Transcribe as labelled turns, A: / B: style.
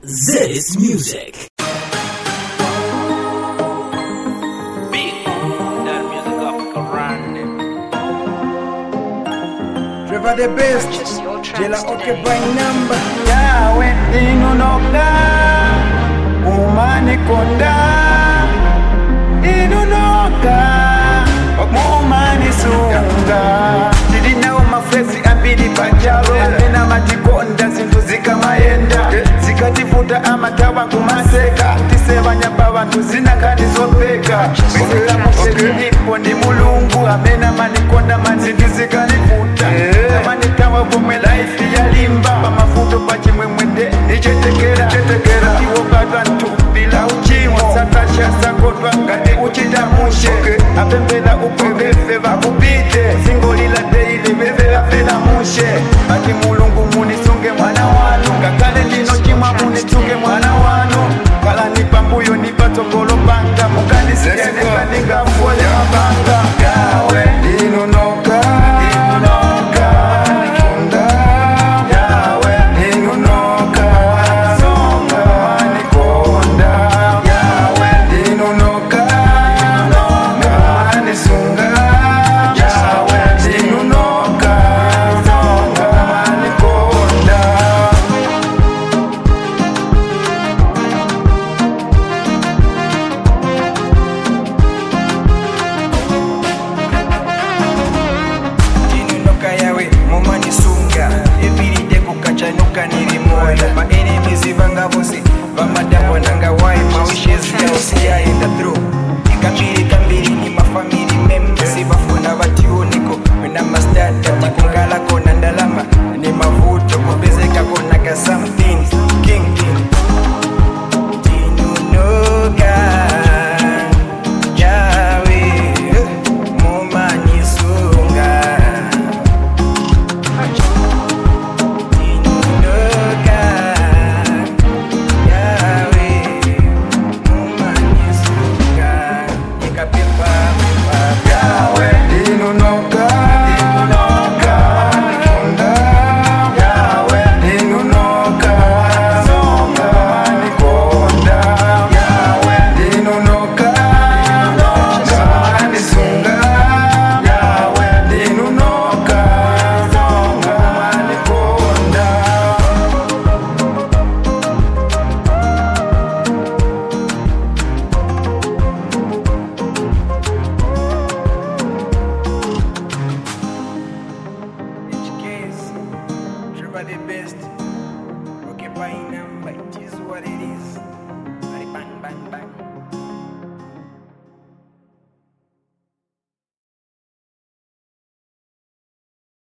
A: This music.
B: Big. That music Africa running.
C: Trevor the best.
D: Purchase your tracks
C: Jela
D: today.
C: occupy number.
E: yawe inunoka umanikonda inunoka mumanisunga tilinawo mafrezi ambiri pajalo amena matikonda zinthu zikamayenda zikatifuta amatawa kumaseka tisevanyapa vanthu zinakani zopeka misela mufezi ipo ndi mulungu amena manikonda mazinthu zikanifuta amanitawa pomwe laifi yalimba pamafuto pachimwemwende ichetekera iwokatwa ntupila uchimo sakasha sakotwa ngati uchita mushe apembela upwevefe vakupite singolila teile vevevafela mushe ati mulu